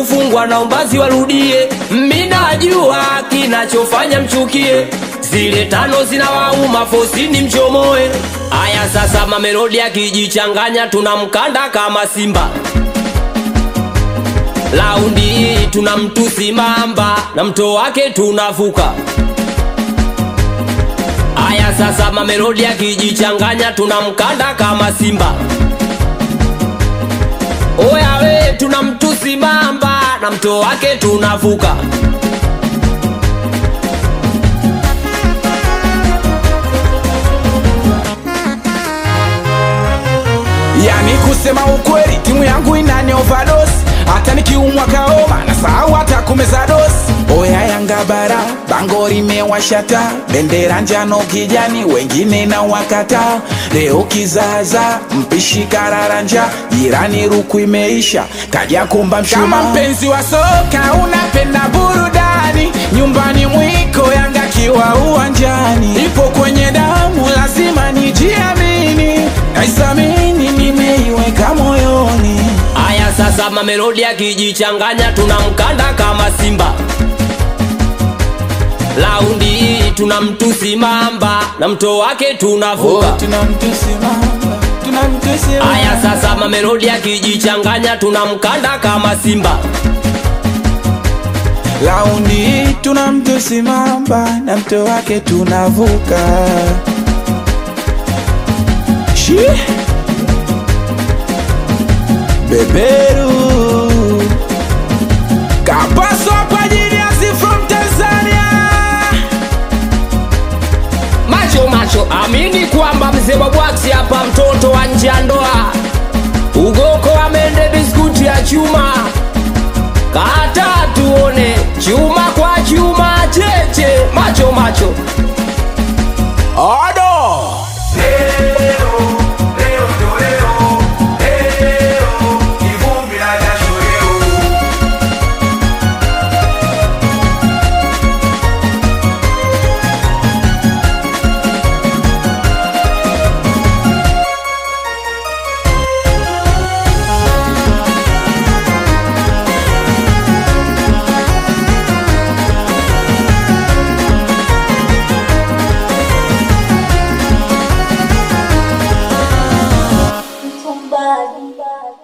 kufungwa na umbazi warudie. Minajua kinachofanya mchukie, zile tano zinawauma fosini mchomoe. Aya sasa, mamelodi akijichanganya tunamkanda kama simba. Laundi hii tunamtusi mamba na mto wake tunavuka. Aya sasa, mamelodi akijichanganya tunamkanda kama simba. Oya we tunamtusi mamba na mto wake tunavuka. Yani kusema ukweli, timu yangu inani overdose, hata nikiumwa kaoma na sahau hata kumeza dosi. Oya Yanga bara, bango limewashata, bendera njano kijani, wengine na wakata. Leo kizaza, mpishi kararanja, jirani ruku imeisha, kaja kumba mshuma. Kama mpenzi wa soka unapenda burudani, nyumbani mwiko Yanga kiwa uwanjani, ipo kwenye damu, lazima nijiamini, naisamini, nimeiweka moyoni. Aya sasa, mamelodi akijichanganya tunamkanda kama simba. Laundi hii tunamtusi mamba na mto wake tunavuka. tunamtusimama tunamtusimama Aya sasa, mamelodi akijichanganya tunamkanda kama simba. laundi hii tunamtusimama na mto wake tunavuka Shi. beberu